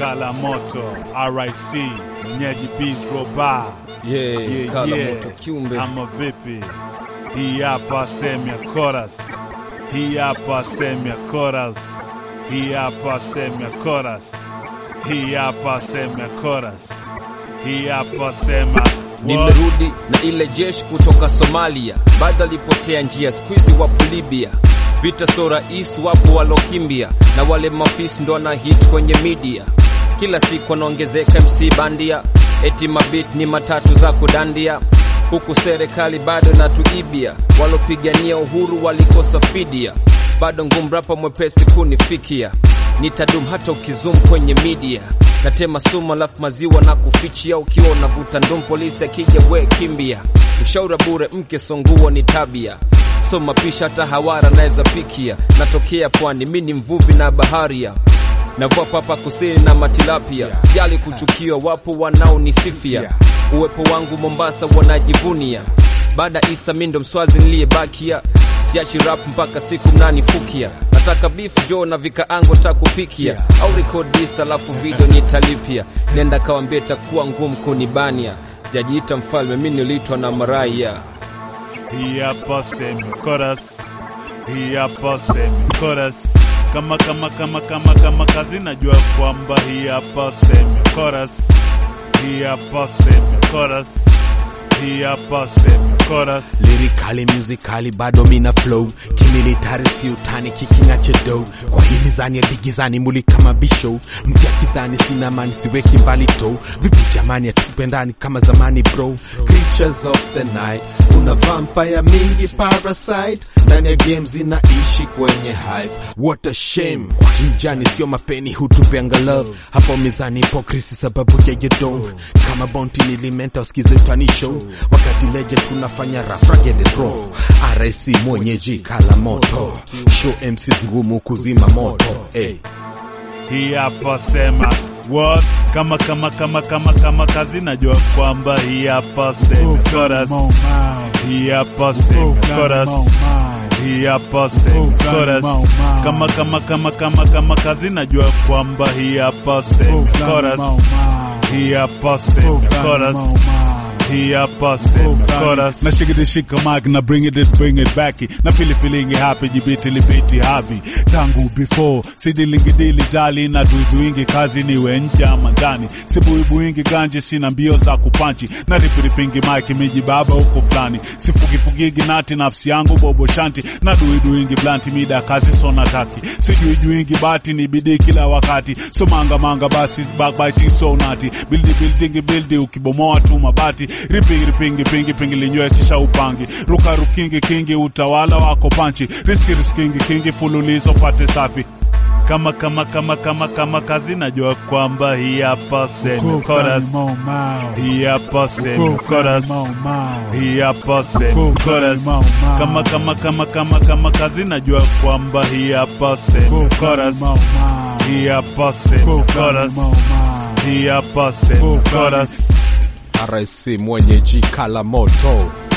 Kala Moto RIC mwenyeji Bistro Bar Yeah, Kala Moto kiumbe. ama vipi? Hii hapa sehemu ya chorus, hii hapa sehemu ya chorus, hii hapa sehemu ya chorus, hii hapa sehemu ya chorus, hii hapa sema Nimerudi na ile jeshi kutoka Somalia, bado alipotea njia, squeezy wapo Libya. Vita so rais, wapo walokimbia, na wale mafisi ndo wana hit kwenye media. Kila siku wanaongezeka MC bandia, eti mabit ni matatu za kudandia, huku serikali bado natuibia. Walopigania uhuru walikosa fidia, bado ngumu rapa mwepesi kunifikia. Nitadum hata ukizum kwenye media natema sumu alafu maziwa na kufichia ukiwa unavuta ndum polisi akija we kimbia ushaura bure mke songuo ni tabia so mapisha hata hawara naweza pikia natokea pwani mi ni mvuvi na baharia navua papa kusini na matilapia sijali kuchukiwa wapo wanaonisifia uwepo wangu mombasa wanajivunia baada isa mindo mswazi niliyebakia siachi rap mpaka siku mnanifukia nataka beef jo na vikaango takupikia au rekodis alafu video nitalipia nenda kawambia takuwa ngumu kunibania jajiita mfalme mi niliitwa na maraya hii hapa sehemu ya chorus, hii hapa sehemu ya chorus. Kama kama kama kama kama kazi, najua kwamba hii hapa sehemu ya chorus, hii hapa sehemu ya chorus, hii hapa sehemu ya chorus. lirikali musicali bado mina flow kimilitari si utani kikingache do kwa hii mizani ya digizani mulika mabisho mpya kidhani sina mani siweki mbali to vipi jamani hatukupendani kama zamani bro creatures of the night kuna vampire mingi parasite ndani ya game zinaishi kwenye hype what a shame kwa hii jani sio mapeni hutupeanga love hapo mizani hipokrisi sababu ya yedong kama bonti nilimenta usikize tani show wakati leje tunafanya rafragede draw RIC mwenyeji kala moto show MCs ngumu kuzima moto hey. hii hapa sema what kama kama kama kama kama kazi najua kwamba hii hapa sema chorus hii hapa sema chorus hii hapa sema chorus kama kama kama kama kama kazi najua kwamba hii hapa sema chorus hii hapa sema chorus hii hapa sema chorus na shake it shika mic na bring it it bring it back na feel feeling happy jibiti libiti havi tangu before sidilingi dili dali na duiduingi kazi niwe nje ama ndani sibuibuingi ganji sina mbio za kupanchi na ripiripingi mic miji baba huko fulani sifugifugigi nati nafsi yangu bobo shanti na duiduingi blanti mida kazi so nataki sijuijuingi bati ni bidii kila wakati so manga manga basi backbiting so nati buildi building buildi ukibomoa tu mabati ripingi ripingi pingi pingi linywe kisha upangi ruka rukingi kingi utawala wako panchi riski riskingi kingi fululizo pate safi kama kama kama kama kama kazi najua kwamba hii hapa semi chorus hii hapa semi chorus hii hapa semi chorus kama kama kama kama kama kazi najua kwamba hii hapa semi chorus hii hapa semi chorus hii hapa semi chorus RIC mwenyeji kala moto